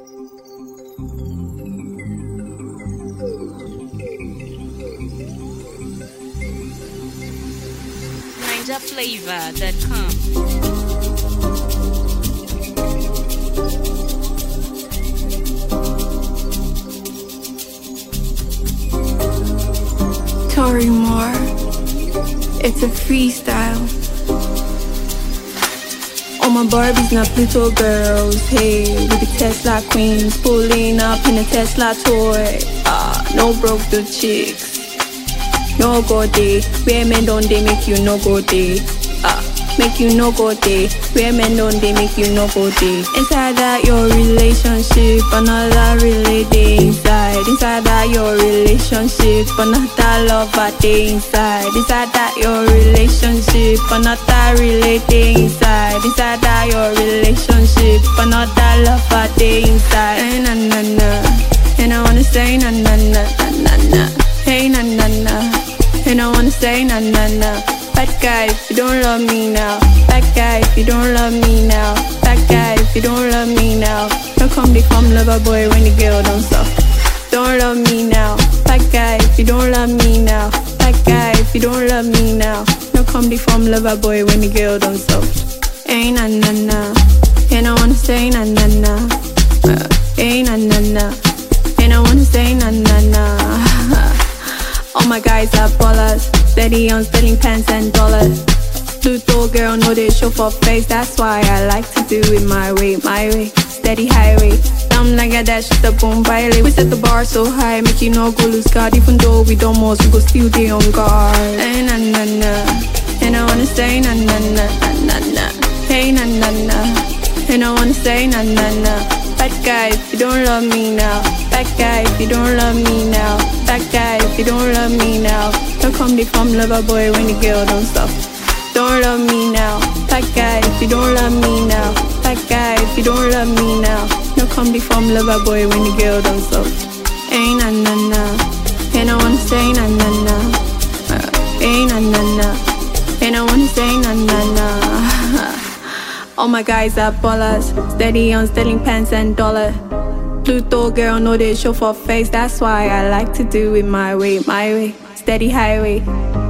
NinjaFlavor.com. Tori Moore. It's a freestyle. All my Barbies, not Pluto girls. Hey, we the Tesla queens, pulling up in a Tesla toy. Ah, no broke the chicks. No go day, where men don't they make you no go day. Ah, make you no go day, where men don't they make you no go day. Inside that your relationship, another relay day inside. Inside that your relationship, another lover day inside. Inside that your relationship, another relay day inside. Inside that your relationship, another lover day inside. Hey, na na na, and I wanna say na na na na na na. Hey na na na, and I wanna say na na na. Bad guy, if you don't love me now. Bad guy, if you don't love me now. Bad guy, if you don't love me now. Don't come become lover boy when the girl don't stop. Don't love me now. Bad guy, if you don't love me now. Bad guy, if you don't love me now. Don't come become lover boy when the girl don't stop. Hey na na na, and I wanna say na na na. Uh, Hey na na na, and I wanna say na na na. All my guys are ballers, steady on spending pence and dollars. Pluto girl, know they show for face, that's why I like to do it my way, my way. Steady highway, dumb like a dash, the boom baile. We set the bar so high, make you no go lose guard. Even though we don't most, we go still be on guard. Hey na na na, and I wanna say na na na na na na. Hey na na na, and I wanna say na na na. Bad guy, if you don't love me now. Bad guy, if you don't love me now. Bad guy, if you don't love me now. Don't come become lover boy when the girl don't stop. Don't love me now. Bad guy, if you don't love me now. Bad guy, if you don't love me now. Don't come become lover boy when the girl don't stop. Ain't na na na, and I wanna say na na na. Uh, ain't na na na, and I wanna say na na na. All my guys are ballers, steady on stealing pants and dollar. Pluto girl, know they show for face, that's why I like to do it my way, my way. Steady highway,